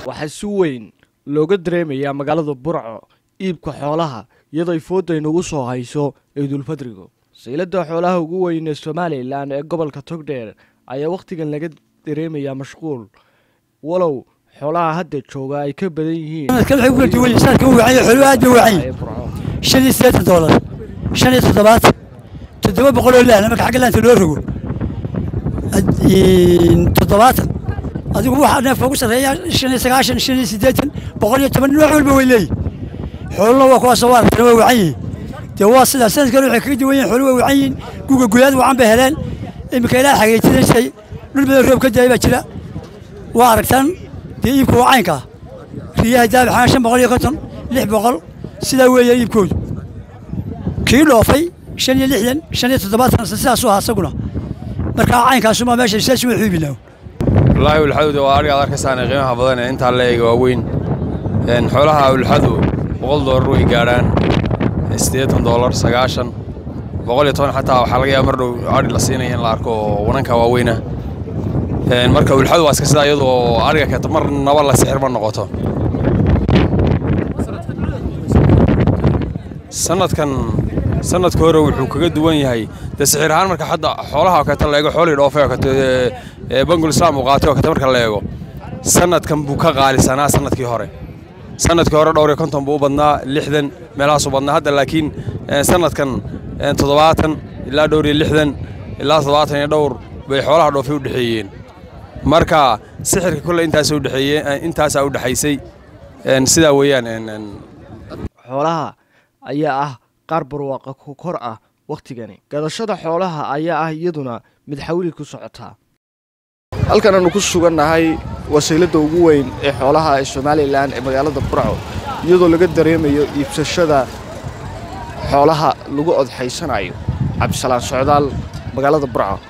waxaa si weyn looga dareemayaa magaalada burco iibka xoolaha iyadoo ay fooda inugu soo hayso ciidulfadrigu sayladda xoolaha ugu weyn ee somalilan ee gobolka togdheer ayaa wakhtigan laga dareemayaa mashquul walow xoolaha hadda jooga ay ka badan yihiin shan iyo siddeetan doolar shan iyo toddobaatan toddoba boqol oo laahna marka xagga laanta loo rogo toddobaatan adigu waxaa neefka ugu sarreeya shan iyo sagaashan shan iyo siddeetan boqol iyo toban nooc walba way leeyihin xooluna waa kuwaasoo waa aragtana waa wacan yihiin dee waa sidaa sanadkan waxay kaga duwan yihin xoolu waa wacan yihiin guga gudaad wacan bay heleen iminka ilaa xageejinaysay dhul badan roob ka daaya baa jira waa aragtaan dee iibka waa caynkaa riyaha daabixana shan boqol iyo konton lix boqol sidaa weeye iibkoodu kii dhoofay shan iyo lixdan shan iyo toddobaatan sidaasuu ahaa isaguna markaa caynkaasuma meesha saas uma xiibinaa wallaahi ulxaduda waa ariga ad arkaysaan qiimaha badan ee intaa la eega waaweyn xoolaha ulxadu boqol doolar way gaadhaan siddeetan doolar sagaashan boqol iyo toban xataa waxaa laga yaaba mar dhow ari la siinaya in la arko oo wananka waaweyna marka ulxadu waa iska sidaa iyadoo ariga keeta mar naba la sixir ma noqoto sanadkan sanadka hore wuxuu kaga duwan yahay dee sixir ahaan marka hadda xoolaha oo kaleeta la eego xoolii dhoofay oo kaleeto ee bangul islaam uu qaatay oo kaleeto marka la eego sanadkan buu ka qaalisanaa sanadkii hore sanadkii hore dhowr iyo konton buu u badnaa lixdan meelahaasuu badnaa hadda laakiin sanadkan toddobaatan ilaa dhowr iyo lixdan ilaa toddobaatan iyo dhowr bay xoolaha dhoofay u dhexeeyeen marka sixirka kolle intaasa udhexeeye intaasaa u dhexaysay sidaa weeyaan xoolaha ayaa ah qaar barwaaqa ku kor ah wakhtigani gadashada xoolaha ayaa ah iyaduna mid xawli ku socotaa halkan aanu ku sugannahay wasiiladda ugu weyn ee xoolaha ee somalilan ee magaalada burco iyadoo laga dareemayo iibsashada xoolaha lagu odxaysanayo cabdisalaan socdaal magaalada burco